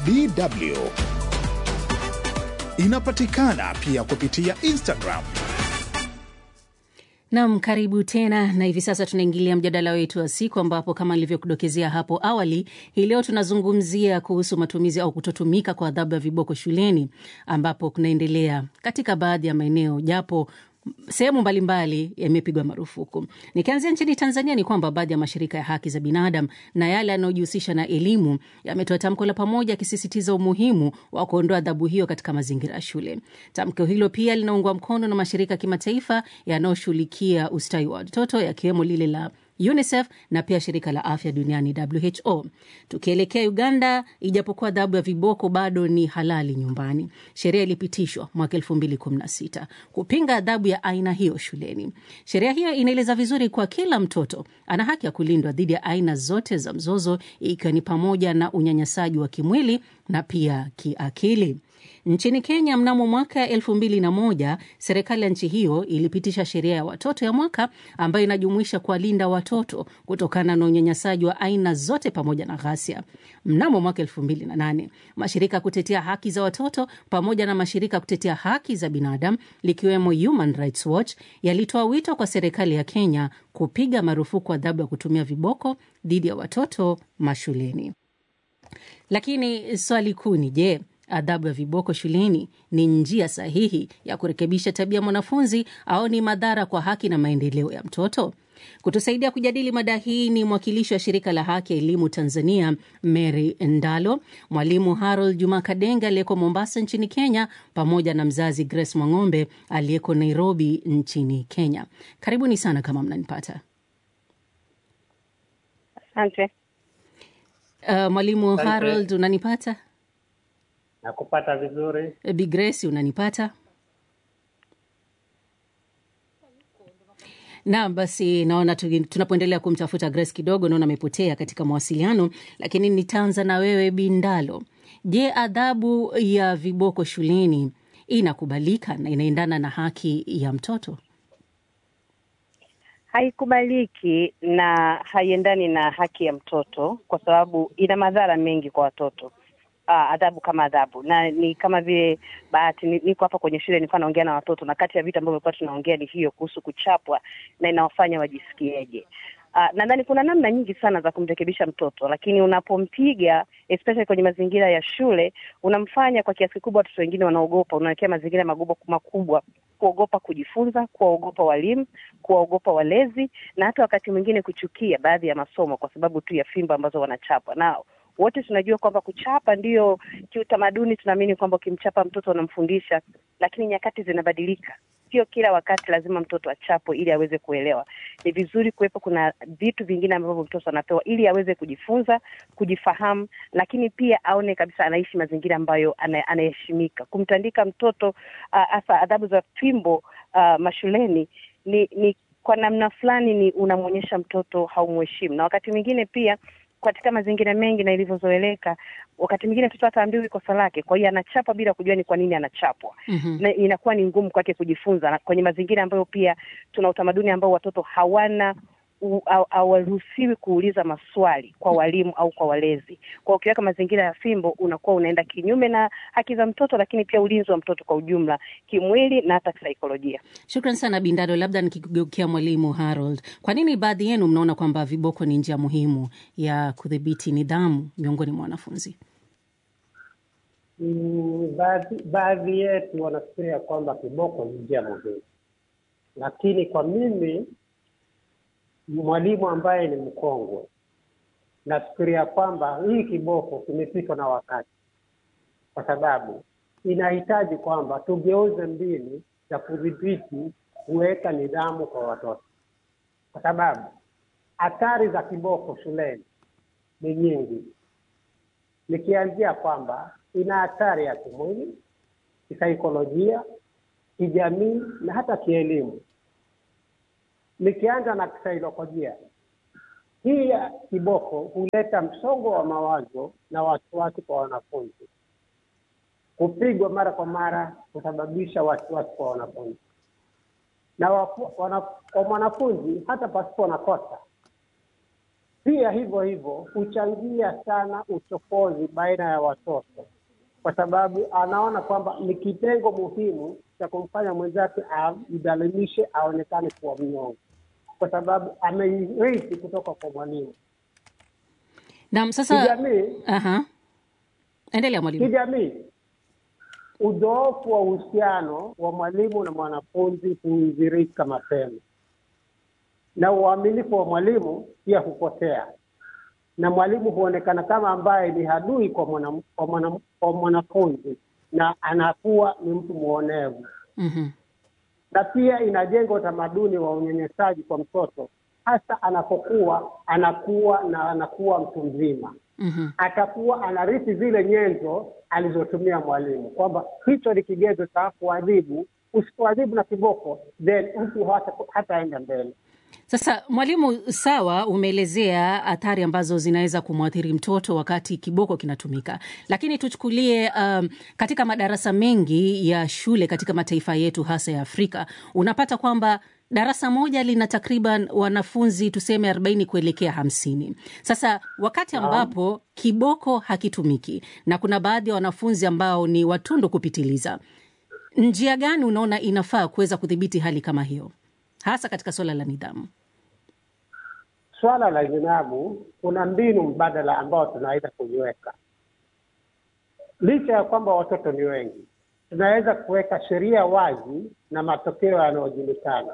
DW. Inapatikana pia kupitia Instagram. Nam, karibu tena, na hivi sasa tunaingilia mjadala wetu wa siku, ambapo kama nilivyokudokezea hapo awali, hii leo tunazungumzia kuhusu matumizi au kutotumika kwa adhabu ya viboko shuleni, ambapo kunaendelea katika baadhi ya maeneo, japo sehemu mbalimbali yamepigwa marufuku. Nikianzia nchini Tanzania ni kwamba baadhi ya mashirika ya haki za binadamu na yale yanayojihusisha na elimu yametoa tamko la pamoja yakisisitiza umuhimu wa kuondoa adhabu hiyo katika mazingira ya shule. Tamko hilo pia linaungwa mkono na mashirika ya kimataifa yanayoshughulikia ustawi wa watoto yakiwemo lile la UNICEF na pia shirika la afya duniani WHO. Tukielekea Uganda, ijapokuwa adhabu ya viboko bado ni halali nyumbani, sheria ilipitishwa mwaka 2016 kupinga adhabu ya aina hiyo shuleni. Sheria hiyo inaeleza vizuri kuwa kila mtoto ana haki ya kulindwa dhidi ya aina zote za mzozo, ikiwa ni pamoja na unyanyasaji wa kimwili na pia kiakili. Nchini Kenya, mnamo mwaka elfu mbili na moja serikali ya nchi hiyo ilipitisha sheria ya watoto ya mwaka ambayo inajumuisha kuwalinda watoto kutokana na unyanyasaji wa aina zote pamoja na ghasia. Mnamo mwaka elfu mbili na nane mashirika ya kutetea haki za watoto pamoja na mashirika ya kutetea haki za binadamu likiwemo Human Rights Watch yalitoa wito kwa serikali ya Kenya kupiga marufuku adhabu ya kutumia viboko dhidi ya watoto mashuleni. Lakini swali kuu ni je, adhabu ya viboko shuleni ni njia sahihi ya kurekebisha tabia mwanafunzi au ni madhara kwa haki na maendeleo ya mtoto? Kutusaidia kujadili mada hii ni mwakilishi wa shirika la haki ya elimu Tanzania, Mary Ndalo, mwalimu Harold Juma Kadenga aliyeko Mombasa nchini Kenya, pamoja na mzazi Grace Mwang'ombe aliyeko Nairobi nchini Kenya. Karibuni sana kama mnanipata. Asante. Uh, mwalimu Harold unanipata? Nakupata vizuri. Bi Grace unanipata? Naam, basi naona tunapoendelea kumtafuta Grace kidogo, naona amepotea katika mawasiliano, lakini nitaanza na wewe Bindalo. Je, adhabu ya viboko shuleni inakubalika na inaendana na haki ya mtoto? Haikubaliki na haiendani na haki ya mtoto kwa sababu ina madhara mengi kwa watoto. Uh, adhabu kama adhabu na ni kama vile bahati, niko hapa kwenye shule, nilikuwa naongea na watoto, na kati ya vitu ambavyo tulikuwa tunaongea ni hiyo kuhusu kuchapwa na inawafanya wajisikieje. Uh, nadhani kuna namna nyingi sana za kumrekebisha mtoto, lakini unapompiga especially kwenye mazingira ya shule, unamfanya kwa kiasi kikubwa watoto wengine wanaogopa, unawekea mazingira makubwa makubwa, kuogopa kujifunza, kuwaogopa walimu, kuwaogopa walezi, na hata wakati mwingine kuchukia baadhi ya masomo kwa sababu tu ya fimbo ambazo wanachapwa nao wote tunajua kwamba kuchapa ndiyo kiutamaduni, tunaamini kwamba ukimchapa mtoto unamfundisha, lakini nyakati zinabadilika. Sio kila wakati lazima mtoto achapwe ili aweze kuelewa. Ni vizuri kuwepo, kuna vitu vingine ambavyo mtoto anapewa ili aweze kujifunza, kujifahamu, lakini pia aone kabisa anaishi mazingira ambayo anaheshimika. Kumtandika mtoto hasa uh, adhabu za fimbo uh, mashuleni ni, ni kwa namna fulani ni unamwonyesha mtoto haumheshimu, na wakati mwingine pia katika mazingira mengi na ilivyozoeleka, wakati mwingine mtoto hata ambiwi kosa lake, kwa hiyo anachapwa bila kujua ni kwa nini anachapwa. mm -hmm. Na inakuwa ni ngumu kwake kujifunza, na kwenye mazingira ambayo pia tuna utamaduni ambao watoto hawana hawaruhusiwi kuuliza maswali kwa walimu au kwa walezi. Kwa ukiweka mazingira ya fimbo, unakuwa unaenda kinyume na haki za mtoto, lakini pia ulinzi wa mtoto kwa ujumla, kimwili na hata kisaikolojia. Shukran sana Bindado. Labda nikigeukia mwalimu Harold, kwa nini baadhi yenu mnaona kwamba viboko ni njia muhimu ya kudhibiti nidhamu miongoni mwa wanafunzi? Mm, baadhi baadhi yetu wanafikiria kwamba kiboko ni njia muhimu, lakini kwa mimi mwalimu ambaye ni mkongwe, nafikiria kwamba hii kiboko kimepitwa na wakati, kwa sababu inahitaji kwamba tugeuze mbinu za kudhibiti kuweka nidhamu kwa watoto, kwa sababu athari za kiboko shuleni ni nyingi, nikianzia kwamba ina athari ya kimwili, kisaikolojia, kijamii na hata kielimu. Nikianza na kisaikolojia, hii ya kiboko huleta msongo wa mawazo na wasiwasi kwa wanafunzi. Kupigwa mara kwa mara husababisha wasiwasi kwa wanafunzi na wafu, wana, kwa mwanafunzi hata pasipo na kosa, pia hivyo hivyo huchangia sana uchokozi baina ya watoto, kwa sababu anaona kwamba ni kitengo muhimu cha kumfanya mwenzake amdhalimishe, aonekane kuwa mnyonge, kwa sababu ameirithi kutoka kwa mwalimu. Naam, sasa Kijamii, aha. Endelea mwalimu. kijamii udhoofu wa uhusiano wa mwalimu na mwanafunzi huidhirika mapema, na uaminifu wa mwalimu pia hupotea, na mwalimu huonekana kama ambaye ni adui kwa mwana, kwa mwana, kwa mwanafunzi na anakuwa ni mtu mwonevu, Mhm. na pia inajenga utamaduni wa unyanyasaji kwa mtoto, hasa anapokuwa anakuwa na anakuwa mtu mzima Mhm. atakuwa anarithi zile nyenzo alizotumia mwalimu, kwamba hicho ni kigezo cha kuadhibu. Usipoadhibu na kiboko, then mtu hata hataenda mbele. Sasa mwalimu, sawa, umeelezea athari ambazo zinaweza kumwathiri mtoto wakati kiboko kinatumika, lakini tuchukulie um, katika madarasa mengi ya shule katika mataifa yetu hasa ya Afrika, unapata kwamba darasa moja lina takriban wanafunzi tuseme 40 kuelekea hamsini. Sasa wakati ambapo kiboko hakitumiki na kuna baadhi ya wanafunzi ambao ni watundu kupitiliza, njia gani unaona inafaa kuweza kudhibiti hali kama hiyo, hasa katika suala la nidhamu? Swala la zinabu, kuna mbinu mbadala ambao tunaweza kuiweka. Licha ya kwamba watoto ni wengi, tunaweza kuweka sheria wazi na matokeo yanayojulikana.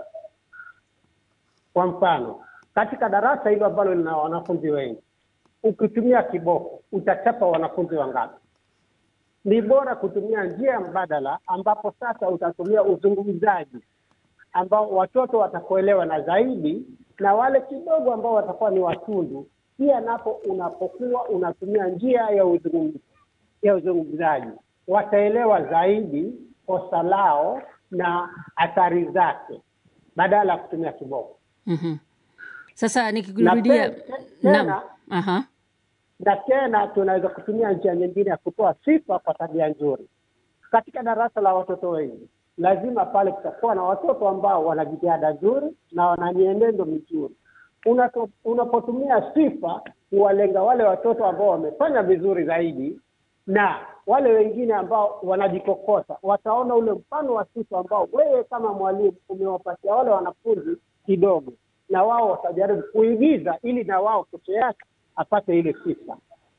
Kwa mfano, katika darasa hilo ambalo lina wanafunzi wengi, ukitumia kiboko utachapa wanafunzi wangapi? Ni bora kutumia njia mbadala, ambapo sasa utatumia uzungumzaji ambao watoto watakuelewa na zaidi, na wale kidogo ambao watakuwa ni watundu pia, napo unapokuwa unatumia njia ya uzungumzaji ya uzungumzaji wataelewa zaidi kosa lao na athari zake badala ya kutumia kiboko. Mhm. Sasa nikikurudia, Na te- naam, tena- aha, na tena tunaweza kutumia njia nyingine ya kutoa sifa kwa tabia nzuri. Katika darasa la watoto wengi, lazima pale kutakuwa na watoto ambao wana jitihada nzuri na wana mienendo mizuri. Unato- Unapotumia sifa kuwalenga wale watoto ambao wamefanya vizuri zaidi, na wale wengine ambao wanajikokota wataona ule mfano wa sifa ambao wewe kama mwalimu umewapatia wale wanafunzi kidogo, na wao watajaribu kuigiza ili na wao kesho yake apate ile sifa.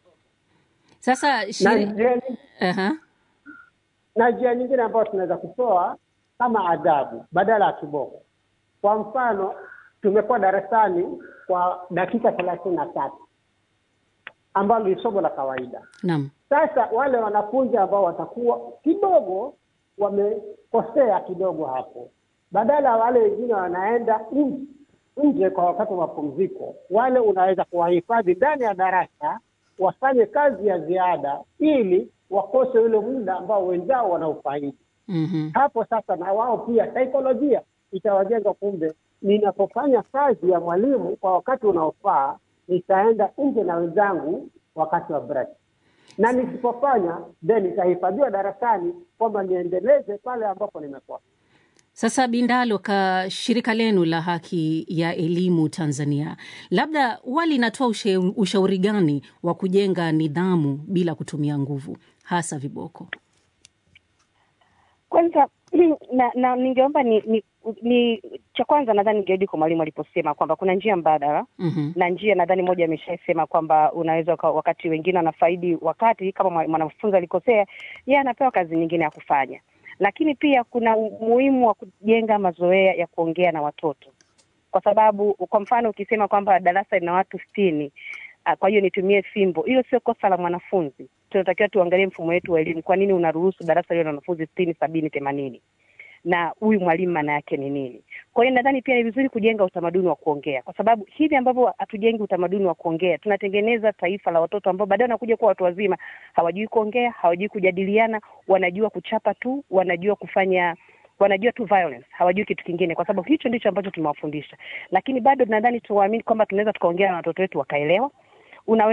sasa Na shiri... njia nyingine- aha. na njia nyingine ambayo tunaweza kutoa kama adhabu badala ya kiboko. Kwa mfano, tumekuwa darasani kwa dakika thelathini na tatu ambalo ni somo la kawaida. Naam. Sasa wale wanafunzi ambao watakuwa kidogo wamekosea kidogo hapo, badala ya wale wengine wanaenda nje nje kwa wakati wa mapumziko, wale unaweza kuwahifadhi ndani ya darasa wafanye kazi ya ziada ili wakose ule muda ambao wenzao wanaufaidi. Mhm. Hapo sasa na wao pia saikolojia itawajenga, kumbe ninapofanya kazi ya mwalimu kwa wakati unaofaa, nitaenda nje na wenzangu wakati wa break, na nisipofanya then nitahifadhiwa darasani kwamba niendeleze pale ambapo nimekosa. Sasa Bindalo, ka shirika lenu la haki ya elimu Tanzania, labda huwa linatoa ushe- ushauri gani wa kujenga nidhamu bila kutumia nguvu, hasa viboko? Kwanza na, na ningeomba ni, ni, ni cha kwanza nadhani ningerudi kwa mwalimu aliposema kwamba kuna njia mbadala Mhm. na njia nadhani moja ameshaisema kwamba unaweza uka- wakati wengine wanafaidi wakati kama mwa- mwanafunzi alikosea, yeye anapewa kazi nyingine ya kufanya. Lakini pia kuna umuhimu wa kujenga mazoea ya kuongea na watoto, kwa sababu kwa mfano ukisema kwamba darasa lina watu sitini ah, kwa hiyo nitumie fimbo, hiyo sio kosa la mwanafunzi. Tunatakiwa tuangalie mfumo wetu wa elimu, kwa nini unaruhusu darasa liwe na wanafunzi sitini, sabini, themanini na huyu mwalimu maana yake ni nini? Kwa hiyo nadhani pia ni vizuri kujenga utamaduni wa kuongea, kwa sababu hivi ambavyo hatujengi utamaduni wa kuongea, tunatengeneza taifa la watoto ambao baadaye wanakuja kuwa watu wazima, hawajui kuongea, hawajui kujadiliana, wanajua kuchapa tu, wanajua kufanya wanajua tu violence, hawajui kitu kingine, kwa sababu hicho ndicho ambacho tumewafundisha. Lakini bado nadhani tuwaamini kwamba tunaweza tukaongea na watoto wetu wakaelewa. Unaweza